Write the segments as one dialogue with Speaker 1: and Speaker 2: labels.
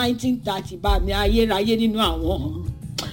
Speaker 1: nineteen thirty bá mi ayérayé nínú àwọn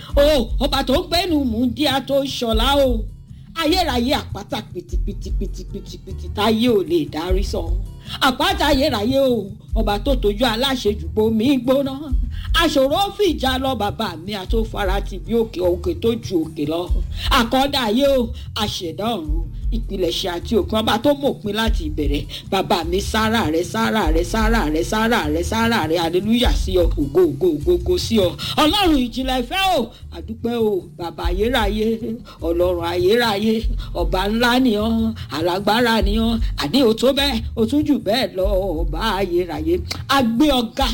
Speaker 1: o ọba tó ń gbẹ́nu mú díà tó ṣọlá o ayérayé àpáta pìtìpìtìpìtìpìtì táyé ò lè dárí sọ àpáta ayérayé o ọba tó tójú aláṣejùbọ mi gbóná aṣòro fìjà lọ bàbá mi àtòfarati bí òkè òkè tó ju òkè lọ àkọ́dá ayé o àṣẹ̀dá ọ̀run ìpilẹ̀ṣẹ̀ àti òpin ọba tó mọ̀pin láti ìbẹ̀rẹ̀ bàbá mi sára rẹ sára rẹ sára rẹ sára rẹ sára rẹ aleluya sí ọ ògo ògo ògo ògo sí ọ ọlọ́run ìjìnlẹ̀ ìfẹ́ o àdúpẹ́ o bàbá ayérayé ọlọ́run ayérayé ọba ńlá ni ọ alágbára ni ọ àní o tó bẹ́ẹ̀ o tún jù bẹ́ẹ̀ lọ ọba ayérayé agbé ọ̀gá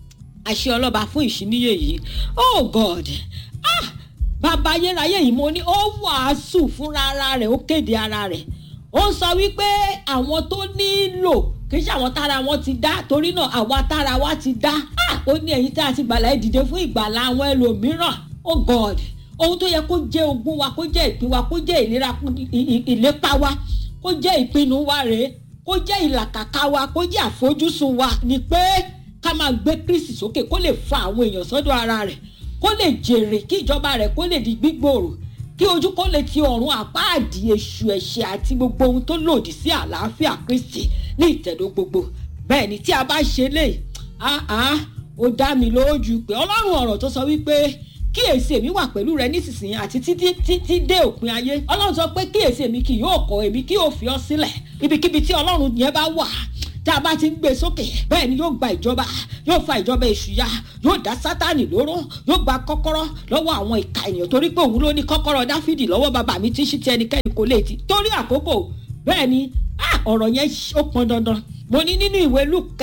Speaker 1: àṣẹ ọlọ́ba fún ìṣíníyè yìí oh god ah bàbá ayérayé yìí mo ní ó wàásù fúnra ara rẹ̀ ó kéde ara rẹ̀ ó sọ wípé àwọn tó nílò kì í ṣe àwọn tára wọn ti dá torí náà àwa tára wa ti dá ah ó ní ẹ̀yin tá a ti gbàlà ẹ̀ dìde fún ìgbàlà àwọn ẹlòmíràn oh god ohun tó yẹ kó jẹ́ ogún wa kó jẹ́ ìpín wa kó jẹ́ ìlera ìlépa wa kó jẹ́ ìpinnu wa rèé kó jẹ́ ìlàkàkà wa kó jẹ́ àfojúsùn wa ni pé ká máa gbé kristi sókè kó lè fa àwọn èèyàn sọ́dọ̀ ara rẹ̀ kó lè jèrè kí ìjọba rẹ̀ kó lè di gbígbòòrò kí ojú kó lè ti ọ̀run àpáàdì èṣù ẹ̀ṣẹ̀ àti gbogbo ohun tó lòdì sí àlàáfíà kristi ní ìtẹ̀dó gbogbo bẹ́ẹ̀ ni tí a bá ṣe lè áá ó dá mi lójú pé ọlọ́run ọ̀rọ̀ tó sọ wípé kíyèsí èmi wà pẹ̀lú rẹ nísinsìnyí àti títí títí dé òpin ayé ọlọ́run sọ pé kíyèsí èmi kì yóò kọ̀ èmi kì yóò fi ọ́ sílẹ̀ ibikíbi tí ọlọ́run yẹn bá wà tá a bá ti ń gbé sókè bẹ́ẹ̀ ni yóò gba ìjọba yóò fa ìjọba èṣù ya yóò dá sátánì lóró yóò gba kọ́kọ́rọ́ lọ́wọ́ àwọn ìka ènìyàn torí pé òun ló ní kọ́kọ́rọ́ dáfídì lọ́wọ́ bàbá mi tí ṣí ti ẹnikẹ́ni kò lè ti torí àkókò bẹ́ẹ̀ ni ọ̀rọ̀ yẹn ó pọn dandan mo ní nínú ìwé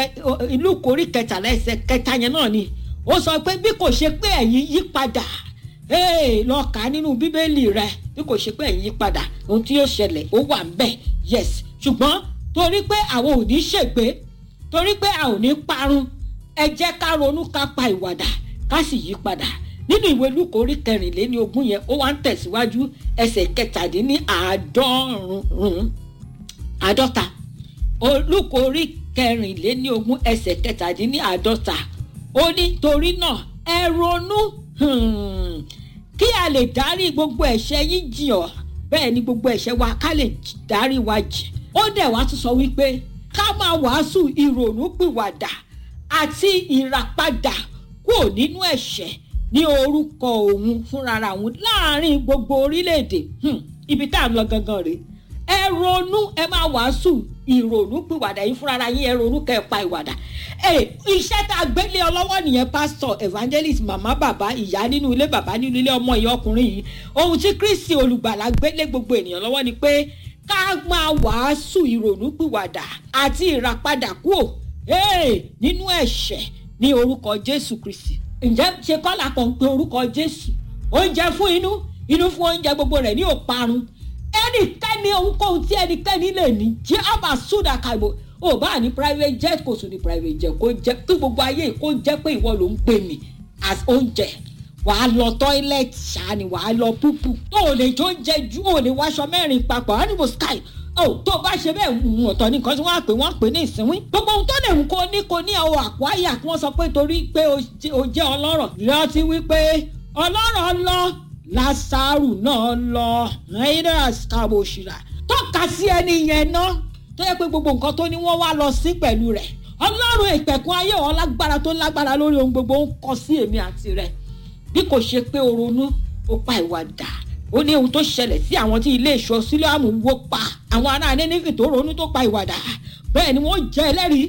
Speaker 1: lúkù orí kẹtàlá ẹsẹ̀ kẹta yẹn náà ni ó sọ pé bí kò ṣe pé ẹ̀yin yí padà lọ kà á nínú bíbélì rẹ bí kò ṣe pé ẹ̀yin yí padà ohun tí yóò ṣẹlẹ̀ ó wà ń bẹ̀ yes ṣùgbọ́n torí pé àwọn ò ní ṣègbé torí pé a ò ní parun ẹ jẹ́ ká ronú ká pa ìwàdà ká sì yí padà nínú ìwé lúkọ orí kẹrìnléní ogún yẹn ó wá ń tẹ̀síwájú ẹsẹ̀ kẹtàdínní àádọ́rùn-ún àádọ́ta lúkọ orí kẹrìnléní ogún ẹsẹ̀ kẹtàdínní àádọ́ta ó ní torí náà ẹ ronú kí a lè dárí gbogbo ẹ̀ṣẹ̀ yín jìn ọ́ bẹ́ẹ̀ ni gbogbo ẹ̀ṣẹ̀ wa ká lè dárí wa jìn ó dẹ̀ wá tún sọ wípé ká máa wàásù ìrònúpìwàdà àti ìràpadà kúrò nínú ẹ̀ṣẹ̀ ní orúkọ òun fúnra òun láàrin gbogbo orílẹ̀-èdè ibi tá à ń lọ gangan rèé ẹ ronú ẹ máa wàásù ìrònúpìwàdà yín fúnra yín ẹ ronú kẹ́ ẹ pa ìwàdà iṣẹ́ tá a gbélé ọ lọ́wọ́ nìyẹn pásítọ̀ evangelist màmá bàbá ìyá nínú ilé bàbá nínú ilé ọmọ ìyá ọkùnrin yìí ohun tí kristi olùgbàlà gbélé gbogbo ènìyàn lọ́wọ́ ni pé ká máa wàásù ìrònúpìwàdà àti ìràpadà kúò nínú ẹ̀ṣẹ̀ ní orúkọ jésù kristi ǹjẹ́ ṣe kọ́là kan pé orúkọ jésù oúnjẹ fún inú inú fún oúnjẹ gbogbo rẹ̀ ní òparun ẹnikẹ́ni ohunkóhun tí ẹnikẹ́ni lè ní jẹ́ àbá sódà kàìbò ò bá ní private jet kò sùn ní private jet kó jẹ́ kí gbogbo ayé kó jẹ́ pé ìwọ ló ń pè mí as oúnjẹ wàá lọ tọ́ílẹ̀tì ṣáà ni wàá lọ púpù tó o lè jó oúnjẹ ju o lè wáṣọ mẹ́rin papọ̀ animal sky o tó o bá ṣe bẹ́ẹ̀ ń ọ̀tọ̀ ní nǹkan tí wọ́n á pè wọ́n á pè ní ìsínwín gbogbo ohun tó lè mú kó ní kó ní àwọn àpò àyà kí wọ́n sọ pé torí pé o jẹ́ ọlọ́rọ̀ rántí wípé ọlọ́rọ̀ lọ lásàrù náà lọ raidas kaboshira tọ́ka sí ẹni yẹn náà tó yẹ pé gbogbo nǹkan tó ní wọ́n wá lọ sí pẹ̀lú rẹ̀ ọlọ́run ìpẹ̀kun ayé wọn lágbára tó lágbára lórí ohun gbogbo ń kọ sí èmi àti rẹ̀ bí kò ṣe pé o ronú o pa ìwà dà ó ní ohun tó ṣẹlẹ̀ sí àwọn tí ilé ìṣọ́ sílíàmù wó pa àwọn ará nínífì tó ronú tó pa ìwà dà bẹ́ẹ̀ ni wọ́n jẹ́ ẹlẹ́rìí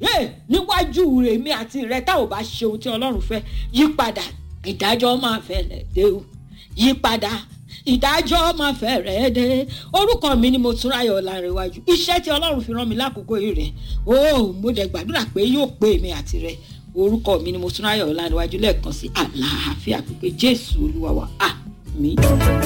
Speaker 1: níwájú èmi àti rẹ̀ tá ò bá ṣe ohun tí ọlọ́run fẹ́ yí padà ìdájọ́ máa fẹ́lẹ̀ dé o yí padà ìdájọ́ máa fẹ́rẹ̀ dé orúkọ mi ni mo tún ráyọ̀ lárẹ̀wájú iṣẹ́ tí ọlọ́run fi rán mi lákòókò yìí rẹ̀ ó mo dẹ̀ gbàdúrà pé yóò pé èmi àti rẹ̀ orúkọ mi ni mo tún ráyọ̀ lárẹ̀wájú lẹ́ẹ̀kan sí àlàáfíà pípé jésù olúwa wa àmì.